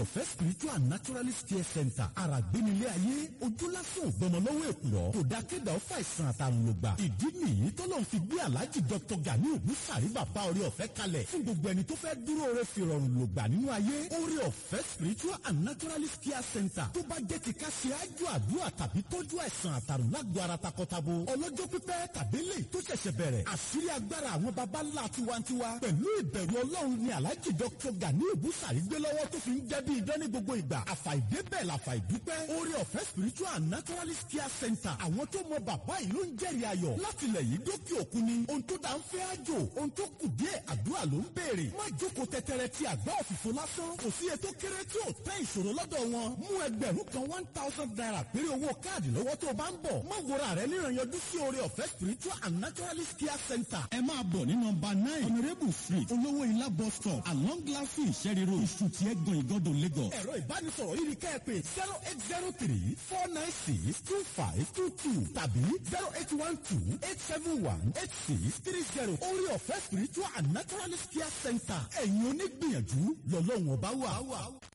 ọ̀fẹ́ spiritual and naturalist care center àràgbénilé ayé ojú lásán ògbọmọ lọ́wọ́ èkùrọ́ kò dá kéda ó fà ìsàn àtàrùn lògbà ìdí nìyí tọ́lọ́run fi gbé aláàjì dr gani ògúnṣàrí bàbá orí ọ̀fẹ́ kalẹ̀ fún gbogbo ẹni tó fẹ́ dúró re fi rọrùn lògbà nínú ayé orí ọ̀fẹ́ spiritual and naturalist care center tó bá jẹ́ ti ká ṣe ájò àdúrà tàbí tọ́jú àìsàn àtàrùn lágbo ara takọtabo ọlọ́jọ́ pípẹ́ tàbí lè tó ṣẹ̀ṣẹ̀ bẹ̀rẹ̀ àṣírí agbára àwọn baba ńlá tiwantiwa pẹ̀lú ìbẹ̀rù ọlọ́run ni aláàjì dr gani ògúnṣàrí gbé lọ́wọ́ tó fi ń jẹ́ bí idán ní gbogbo ìgbà àfàìdébẹ̀ làfàìdúpẹ́ orí ọ̀fẹ́ spiritual and naturalist care center àwọn tó mọ bàbá yìí ló ń jẹ́rìí ayọ̀ láti ilẹ̀ yìí dókè òkun ni ohun tó dá ń fẹ́ àjò ohun tó kù díẹ̀ àdúrà ló ń béèrè má jókòó tẹtẹrẹ ti àgbá òfìfo lásán kò sí ètò kéré tí ò tẹ́ ìṣòro lọ́dọ̀ wọn mú ẹgbẹ̀rún kan one thousand naira péré owó káàdì lọ́wọ́ tó o bá ń bọ̀ má wòra rẹ níranyanjú sí orí ọ̀fẹ́ spiritual and naturalist care center ẹ máa bọ̀ ní nọmba nine honourable street olówó ilá bus stop along glassy ìṣẹ́rí road ìṣùtì ẹ̀gbọ́n ìgọ́dọ̀ lagos. ẹ̀rọ ìbánisọ̀rọ̀ yìí ni kẹ́ ẹ pé zero eight zero three four nine six two five two two tàbí zero eight one two eight seven one eight six three zero orí ọ̀fẹ́ spiritual and naturalist care center ẹ̀yin onígbìyànjú lọ́lọ́run ọba wà.